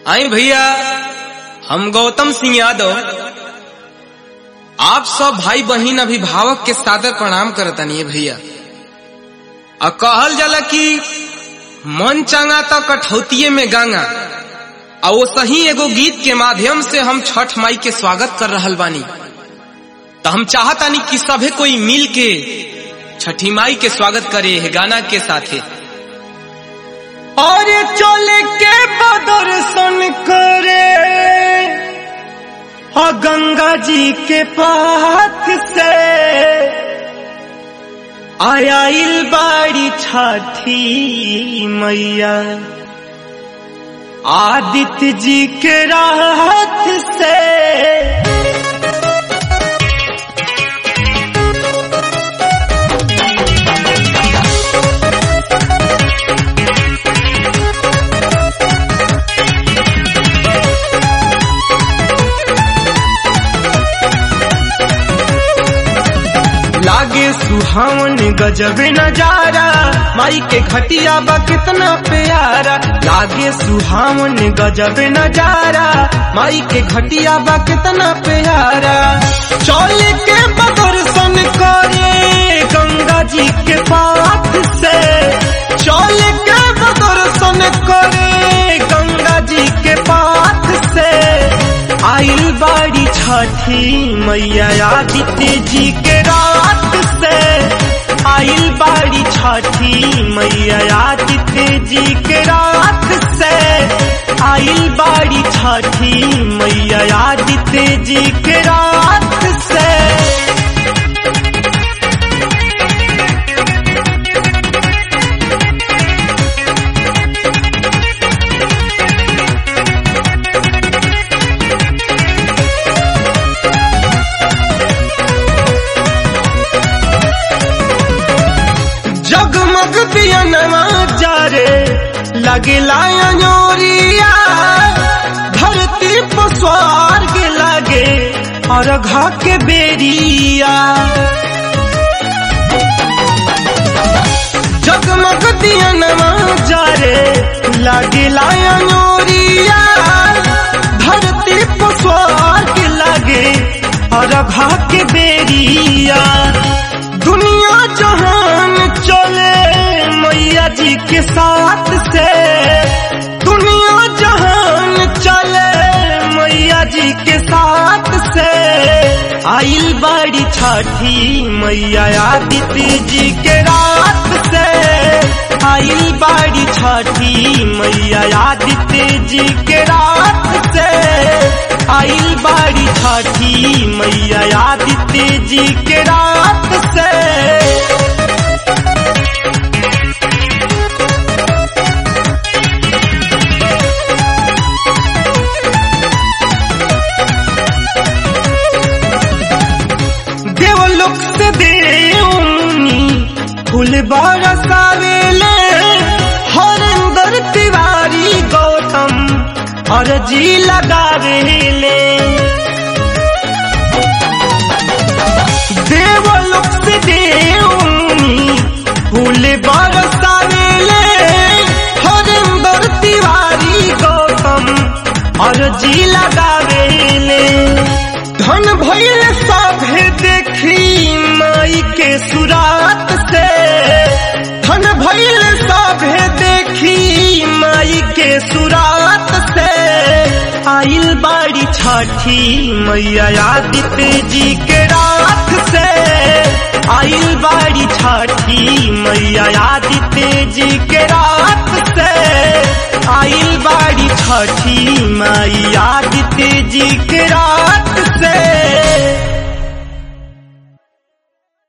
आई भैया हम गौतम सिंह यादव आप सब भाई बहन अभिभावक के सादर प्रणाम करतनी भैया आ कहल जाला कि मन चांगा तो कठौतिये में गांगा आ वो सही एगो गीत के माध्यम से हम छठ माई के स्वागत कर रहल बानी तो हम चाहतानी कि सभे कोई मिल के छठी माई के स्वागत करे है गाना के साथे और चले के दर्शन करे और गंगा जी के पाथ से आया बाड़ी छठी मैया आदित्य जी के रात से लागे सुहावन गजब नजारा माई के खटिया बा कितना प्यारा लागे सुहावन गजब नजारा माई के खटिया बा कितना प्यारा चल के दर्शन करे गंगा जी के पाथ से चल के दर्शन करे गंगा जी के पाथ से आइल बाड़ी छठी मैया आदित्य जी के रात से आइल बाड़ी छठी मैया आदित्य जी के रात से आइल बाड़ी छठी मैया आदित्य जी के रात से जगमग दिया नवा जारे लगे लायोरिया धरती पर स्वर्ग लगे और घा के बेरिया जगमग दिया नवा जारे लगे लायोरिया धरती पर स्वर्ग लगे और घा के बेरिया दुनिया जहान चले मैया जी के साथ से दुनिया जहान चले मैया जी के साथ से आइल बाड़ी छठी मैया आदित्य जी के रात से आइल बाड़ी छठी मैया आदित्य जी के रात से आइल बाड़ी छठी मैया आदित्य जी के रात से देवलोक से देवनी फूल बरसावेले हरिंदर तिवारी गौतम और जी लगावेले देवलोक से देवनी फूल बरसावेले हरिंदर तिवारी गौतम और जी लगावेले धन भैल सभे देखी माई के सुरात से धन भैल सभे देखी माई के सुरात से आइल बाड़ी छठी मैया आदित्य जी के रात से आइल बाड़ी छठी मैया आदित्य जी के रात से आइल बाड़ी छठी माई आदित्य जी के रात